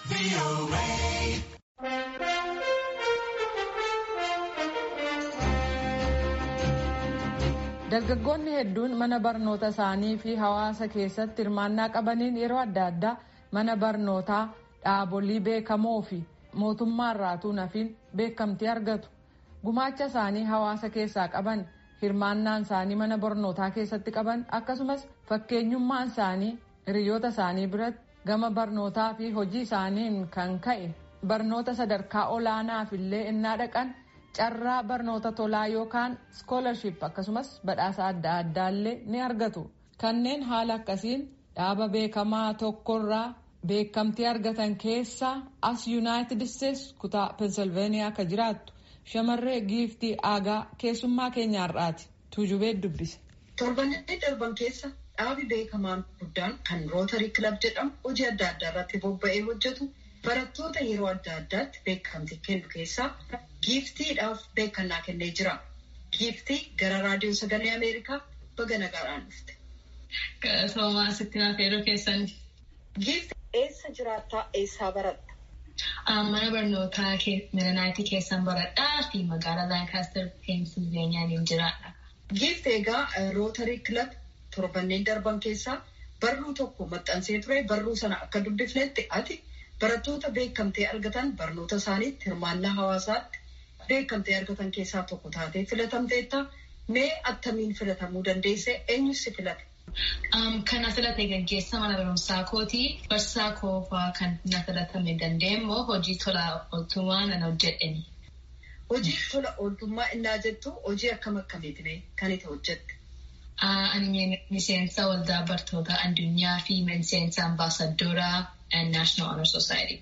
Dargaggoonni hedduun mana barnoota isaanii fi hawaasa keessatti hirmaannaa qabaniin yeroo adda addaa mana barnootaa dhaabolee beekamoo fi mootummaarraa nafiin beekamtii argatu. Gumaacha isaanii hawaasa keessaa qaban hirmaannaan isaanii mana barnootaa keessatti qaban akkasumas fakkeenyummaan isaanii hiriyoota isaanii biratti gama barnootaa fi hojii isaaniin kan ka'e barnoota sadarkaa olaanaaf illee innaa dhaqan. carraa barnoota tolaa yookaan iskoolarship akkasumas badhaasa adda addaallee ni argatu kanneen haala akkasiin dhaaba beekamaa tokkorraa beekamtii argatan keessaa as yuunaayitid isteetsi kutaa pensilveeniyaa akka jiraattu shamarree giiftii aagaa keessummaa keenyaarraati tuujubee dubbise. torbanneen darban keessa dhaabi beekamaan guddaan kan rootarii kilab jedhamu hojii adda addaa irratti bobba'ee hojjetu barattoota yeroo adda addaatti beekamtii kennu keessaa giiftiidhaaf beekannaa kennee jira. Giiftii gara raadiyoo sagalee Ameerikaa baga nagaadhaan dhufte. Soomaa asitti naafeeroo keessan. Giiftii eessa jiraattaa eessaa baratta? Mana barnootaa Miranaayitii keessan baradhaa fi magaalaa Laankaastar Peensilveeniyaan jiraadha. Giiftii egaa rootarii kilab torbanneen darban keessaa barruu tokko maxxansee ture barruu sana akka dubbifnetti ati barattoota beekamtee argatan barnoota isaaniitti hirmaannaa hawaasaatti beekamtee argatan keessaa tokko taatee filatamteetta mee attamiin filatamuu dandeesse eenyus si filate? Kan na filate gaggeessa mana barumsaa kooti. Barsiisaa koofaa kan na filatame dandeenyee hojii tola ooltummaa nan hojjedheni. Hojii tola ooltummaa innaa jettu hojii akkam akkamiitiin kan itti hojjette? Ani miseensa waldaa bartoota addunyaa fi miseensa ambaasadooraa and National Honor Society.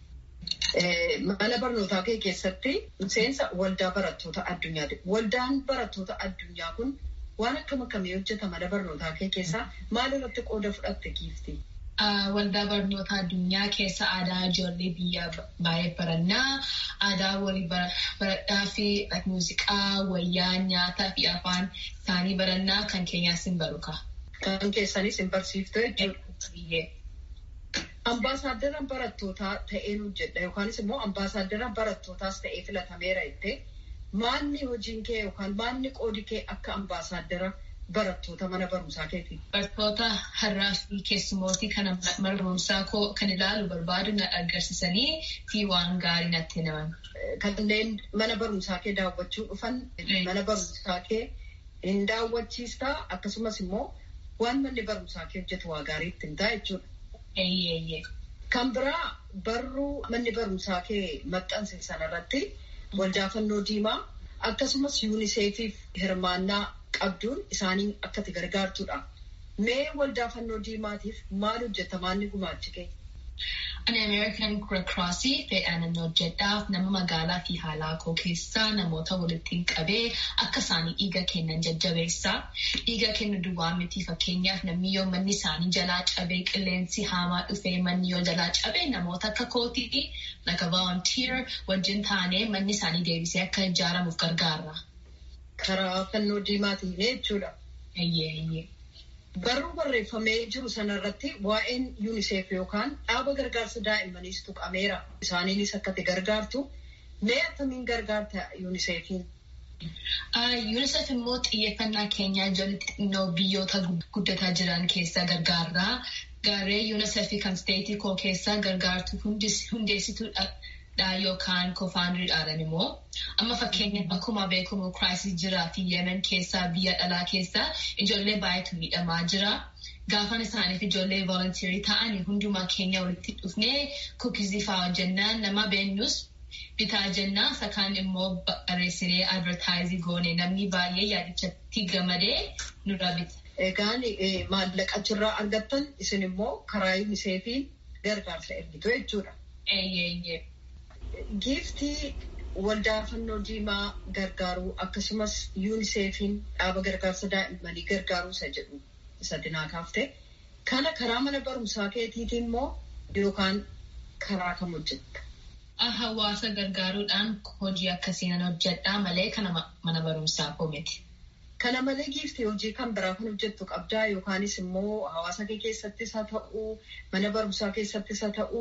Mana barnootaa kee keessatti miseensa waldaa barattoota addunyaati. Waldaan barattoota addunyaa kun waan akkam akkamii hojjeta mana barnootaa kee keessaa maal irratti qooda fudhatte giiftii? Waldaa barnoota addunyaa keessa aadaa ijoollee biyyaa baay'ee barannaa. Aadaa walii baradhaa fi muuziqaa, wayyaa, nyaataa fi afaan isaanii barannaa kan keenyaas hin baruka. Kan keessanis hin barsiifte jechuudha. Ambaasaaddara barattootaa ta'een hojjedha yookaanis immoo ambaasaaddara barattootaas ta'ee filatameera jettee maanni hojiin kee yookaan maanni qoodi kee akka ambaasaaddara barattoota mana barumsaa keeti. Barattoota har'aa fi keessumootii kana mana barumsaa koo kan ilaalu barbaadu na agarsiisanii fi waan gaarii natti himan. Kanneen mana barumsaa kee daawwachuu dhufan mana barumsaa kee hin daawwachiistaa akkasumas immoo waan manni barumsaa kee hojjetu waa gaarii ittiin ta'a jechuudha. Kan biraa barruu manni barumsaa kee maxxanse sanarratti waldaa fannoo diimaa akkasumas yuuniseefiif hirmaannaa qabduun isaanii akka itti gargaartudha. Mee waldaa fannoo diimaatiif maal hojjeta maanni gumaachi kee? Ani Ameerikan Red Crossii fedhaan hojjedhaaf nama magaalaa fi haalaa koo keessaa namoota walitti qabee akka isaanii dhiiga kennan jajjabeessaa. Dhiiga kennu duwwaa miti fakkeenyaaf namni yoo manni isaanii jalaa cabee qilleensi hamaa dhufee manni yoo jalaa cabee namoota akka kootii like volunteer wajjin taanee manni isaanii deebisee akka ijaaramuuf gargaarra. Karaa fannoo diimaatiin jechuudha. Eeyyee. Barruu barreeffamee jiru sanarratti waa'een yuuniseef yookaan dhaaba gargaarsa daa'immaniis tuqameera. Isaaniinis akka itti gargaartu mee akkamiin gargaarta yuuniseefiin? UNICEF immoo xiyyeeffannaa keenyaa ijoollee xixinnoo biyyoota guddataa jiran keessa gargaarraa. Garee UNICEF kan steetii koo keessa gargaartu hundeessituudha yookaan koofaandiriidhaan immoo. Amma fakkeenyaaf akkuma beekamu kiraayisii jiraa fi yemen keessaa biyya dhalaa keessaa ijoollee baay'eetu miidhamaa jira. Gaafan isaaniif ijoollee volontiirii ta'anii hundumaa keenya walitti dhufnee kuukizii fa'aa hojjennaan nama beennus bitaa jennaan sakaan immoo barreessinee advertaayizii goone namni baay'ee yaadichatti gamadee nurraa bita. Egaan maallaqa achirraa argattan isin immoo karaa yuuniseefiin gargaarsa ergitu jechuudha. Eeyyee. Giiftii waldaa fannoo diimaa gargaaruu akkasumas yuuniseefiin dhaaba gargaarsa daa'immanii gargaaruu isa jedhu isa dinaa kaaftee kana karaa mana barumsaa keetiitiin immoo yookaan karaa kam hojjetta? Hawaasa gargaaruudhaan hojii akkasiin hojjedhaa malee kana mana barumsaa koo miti. Kana malee giiftii hojii kan biraa kan hojjettu qabdaa yookaanis immoo hawaasa kee keessattis haa ta'uu mana barumsaa keessattis haa ta'uu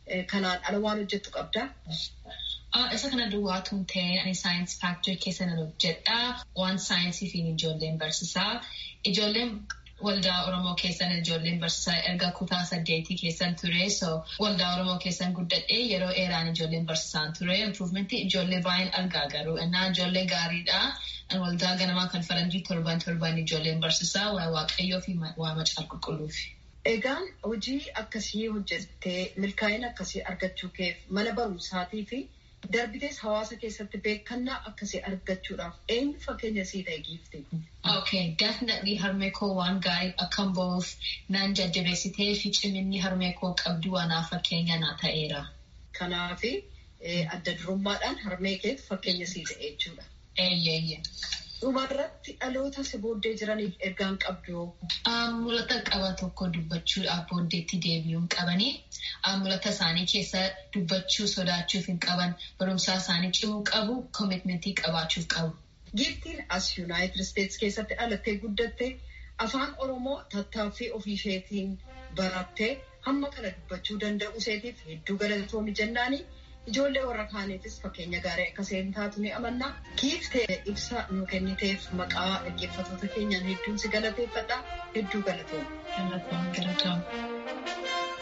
kanaan ala waan hojjettu qabdaa? Isa kana duwwaatuun ta'e ani saayinsii faaktirii keessa nan hojjedha. Waan saayinsii fi ijoolleen barsiisaa. Ijoolleen waldaa Oromoo keessan ijoolleen barsiisaa erga kutaa saddeetii keessan ture. So waldaa Oromoo keessan guddadhee yeroo dheeraan ijoolleen barsiisaan ture. Improvementii ijoollee baay'een argaa garuu innaa ijoollee gaariidha. Waldaa ganamaa kan faranjii torban torban ijoolleen barsiisaa waa waaqayyoo fi waa macaa qulqulluufi. Egaan hojii akkasii hojjettee milkaa'ina akkasii argachuu keef mana barumsaatii fi darbitees hawaasa keessatti beekannaa akkasii argachuudhaaf eenyu fakkeenya sii ta'e giifte? Okay, definitely harmee koo waan gaarii akkan ba'uuf naan jajjabeessitee fi ciminni harmee koo qabdu waanaaf fakkeenya naa ta'eera. Kanaafi adda durummaadhaan harmee keetu fakkeenya sii ta'e jechuudha. Eeyyee. Dhumarratti dhaloota si booddee jiraniif ergaan qabdu. Mul'ata qaba tokko dubbachuudhaaf booddeetti deebi'uun qabanii mul'ata isaanii keessa dubbachuu sodaachuuf hin qaban barumsaa isaanii cimuu qabu koomitmentii qabaachuuf qabu. Giiftiin as Yuunaayitid Isteetsi keessatti dhalattee guddatte afaan Oromoo tattaaffii ofii isheetiin barattee hamma kana dubbachuu danda'u isheetiif hedduu galatoomi jennaanii. Ijoollee warra kaaniifis fakkeenya gaarii akka isheen taatu ni amanna. Giiftee ibsa nu kenniteef maqaa dhaggeeffattoota keenyaan hedduun si galateeffadha. Hedduu galatooma. Galatooma galatooma.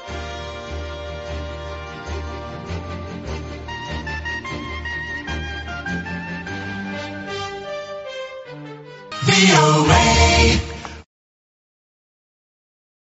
Be away.